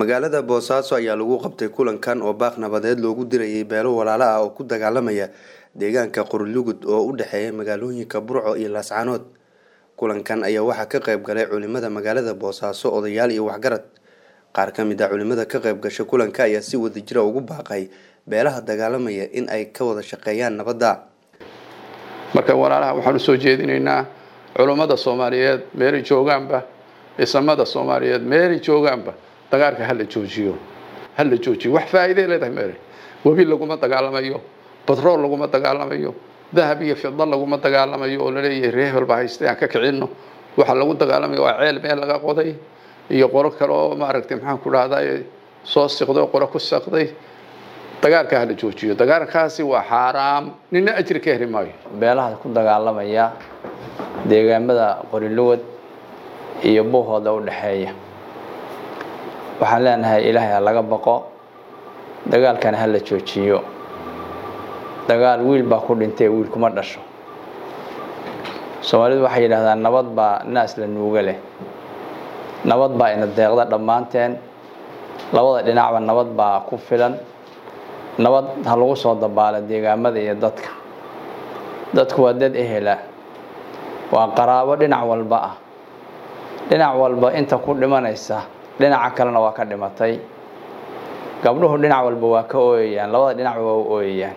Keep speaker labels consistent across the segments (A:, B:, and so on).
A: magaalada boosaaso ayaa lagu qabtay kulankan oo baaq nabadeed loogu dirayay beelo walaalo ah oo ku dagaalamaya deegaanka qorlugud oo u dhexeeya magaalooyinka burco iyo laascaanood kulankan ayaa waxaa ka qayb galay culimada magaalada boosaaso odayaal iyo waxgarad qaar ka mid ah culimada ka qayb gasha kulanka ayaa si wadajira ugu baaqay beelaha dagaalamaya in ay ka wada shaqeeyaan nabadda
B: marka walaalaha waxaan usoo jeedinaynaa culummada soomaaliyeed meelay joogaanba isamada soomaaliyeed meelay joogaanba dagaalka hala joojiyo hala joojiyo wax faa'iiday leedahay meele webi laguma dagaalamayo batrool laguma dagaalamayo dahab iyo fida laguma dagaalamayo oo laleeyahay ree hebel baa haystay aan ka kicinno waxaa lagu dagaalamaya waa ceel meel laga qoday iyo qoro kale oo maaragtay maxaan ku dhahday soo siqday oo qoro ku saqday dagaalka hala joojiyo dagaalkaasi waa xaaraam nina ajri ka heli maayo
C: beelaha ku dagaalamaya deegaamada qoriluwad iyo buuhooda u dhexeeya waxaan leenahay ilaahay ha laga baqo dagaalkana ha la joojiyo dagaal wiil baa ku dhintay wiil kuma dhasho soomaalidu waxay yidhahdaan nabad baa naas la nuuga leh nabad baa ina deeqda dhammaanteen labada dhinacba nabad baa ku filan nabad ha lagu soo dabaala deegaamada iyo dadka dadku waa dad ehela waa qaraabo dhinac walba ah dhinac walba inta ku dhimanaysa dhinaca kalena waa ka dhimatay gabdhuhu dhinac walba waa ka ooyayaan labada dhinacba waa u ooyayaan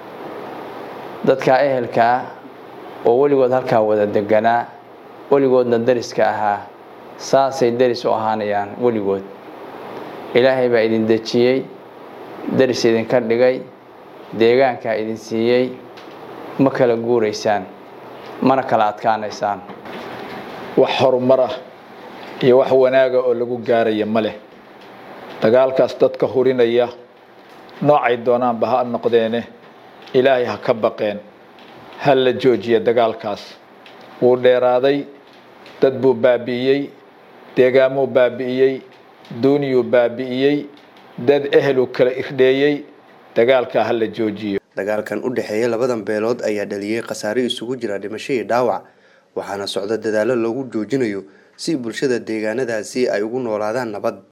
C: dadka ehelkaa oo weligood halkaa wada deganaa weligoodna dariska ahaa saasay daris u ahaanayaan weligood ilaahay baa idin dejiyey daris idinka dhigay deegaankaa idin siiyey ma kala guuraysaan mana kala adkaanaysaan
D: wax horumar ah iyo wax wanaaga oo lagu gaaraya ma leh dagaalkaas dadka hurinaya noocay doonaanba ha noqdeene ilaahay ha ka baqeen ha la joojiya dagaalkaas wuu dheeraaday dad buu baabi'iyey deegaamuu baabi'iyey duuniyuu baabi'iyey dad eheluu kala irdheeyey dagaalkaa ha la joojiyo
A: dagaalkan u dhexeeya labadan beelood ayaa dhaliyey khasaare isugu jira dhimasho iyo dhaawac waxaana socda dadaallo lagu joojinayo si bulshada deegaanadaasi ay ugu noolaadaan nabad